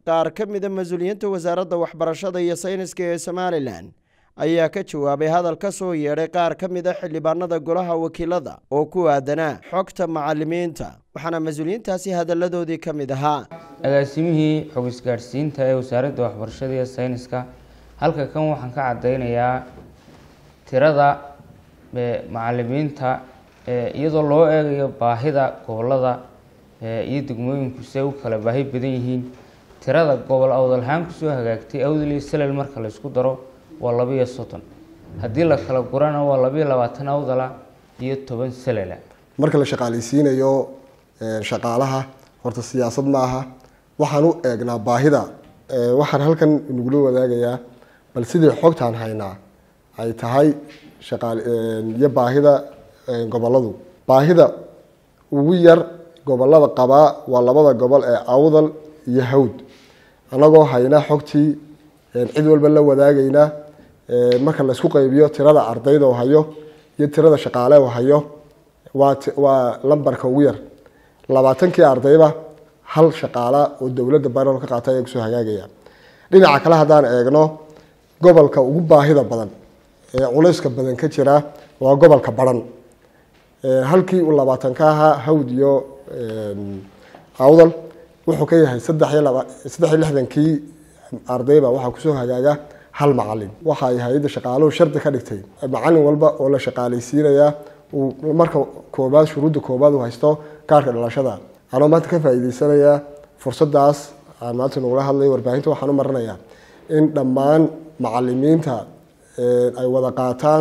qaar ka mida mas-uuliyiinta wasaaradda waxbarashada iyo sayniska ee somalilan ayaa ka jawaabay hadal ka soo yeedhay qaar ka mid a xildhibaanada golaha wakiilada oo ku aadanaa xogta macalimiinta waxaana mas-uuliyiintaasi hadalladoodii ka mid ahaa agaasimihii xog isgaadhsiinta ee wasaaradda waxbarashada iyo sayniska halka kan waxaan ka caddeynayaa tirada macalimiinta iyadoo loo eegayo baahida gobolada iyo degmooyinku se u kala baahi badan yihiin tirada gobol awdalhaan kusoo hagaagtay awdal iyo salel marka la isku daro waa labiiyo soddon haddii la kala gurana waa labiiyo labaatan awdala iyo toban salela marka la shaqaalaysiinayo shaqaalaha horta siyaasad ma aha waxaan u eegnaa baahida waxaan halkan inagula wadaagayaa bal sidii xogtaan haynaa ay tahay iyo baahida goboladu baahida ugu yar gobolada qabaa waa labada gobol ee awdal iyo hawd anagoo hayna xogtii cid walba la wadaagayna marka laysku qaybiyo tirada ardayda oo hayo iyo tirada shaqaale oo hayo waa lambarka ugu yar labaatankii ardayba hal shaqaala oo dowladda barol ka qaata ayaa kusoo hagaagaya dhinaca kale haddaan eegno gobolka ugu baahida badan ee culayska badan ka jira waa gobolka baran halkii uu labaatan ka ahaa hawd iyo awdal wuxuu ka yahay saddex iyo laba saddex iyo lixdankii ardayba waxaa kusoo hagaaga hal macalin waxa ay hay-adda shaqaaluhu shardi ka dhigtay macalin walba oo la shaqaalaysiinayaa uu marka koobaad shuruudda koobaad uu haysto kaarka dhalashada anoo maanta ka faa'iideysanayaa fursadaas aan maanta nagula hadlay warbaahinta waxaan u marinayaa in dhammaan macalimiinta ay wada qaataan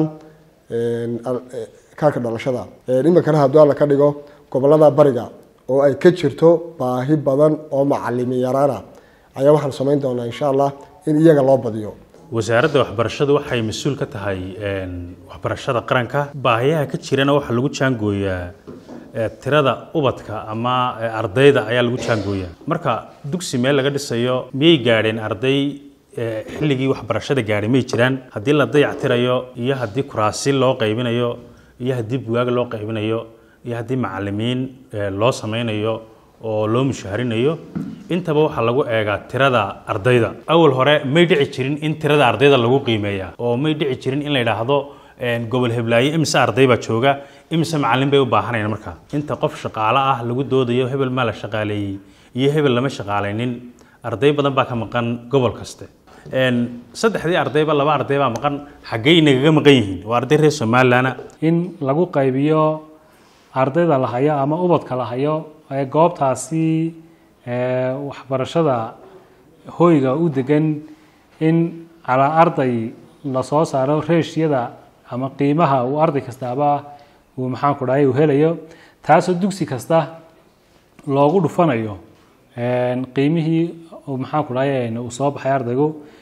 kaarka dhalashada iminkana hadduu alla ka dhigo gobolada bariga oo ay ka jirto baahi badan oo macalimi yaraana ayaa waxaan samayn doonaa insha allah in iyaga loo badiyo wasaaradda waxbarashadu waxay mas-uul ka tahay waxbarashada qaranka baahiyaha ka jirana waxaa lagu jaangooyaa tirada ubadka ama ardayda ayaa lagu jaangooyaa marka dugsi meel laga dhisayo miyay gaadheen arday xilligii waxbarashada gaadhay may jiraan haddii la dayactirayo iyo haddii kuraasi loo qaybinayo iyo haddii bugaag loo qaybinayo iyo haddii macalimiin loo sameynayo oo loo mushaharinayo intaba waxaa lagu eegaa tirada ardayda awal hore may dhici jirin in tirada ardayda lagu qiimeeya oo may dhici jirin in la yidhaahdo gobol heblaaye imise arday baa jooga imise macalin bay u baahanayaan markaa inta qof shaqaale ah lagu doodayo hebel maa la shaqaaleeyey iyo hebel lama shaqaalaynin arday badan baa ka maqan gobol kaste saddexdii ardayba laba arday baa maqan xaggey nagaga maqan yihiin waa arday reer somalilan in lagu qaybiyo ardayda la hayo ama ubadka la hayo ee goobtaasi waxbarashada hoyga u degan in calaa arday lasoo saaro reeshyada ama qiimaha uu arday kastaaba uu maxaanku dhahay uu helayo taasoo dugsi kasta loogu dhufanayo qiimihii maxaanku dhahay uu soo baxay ardaygu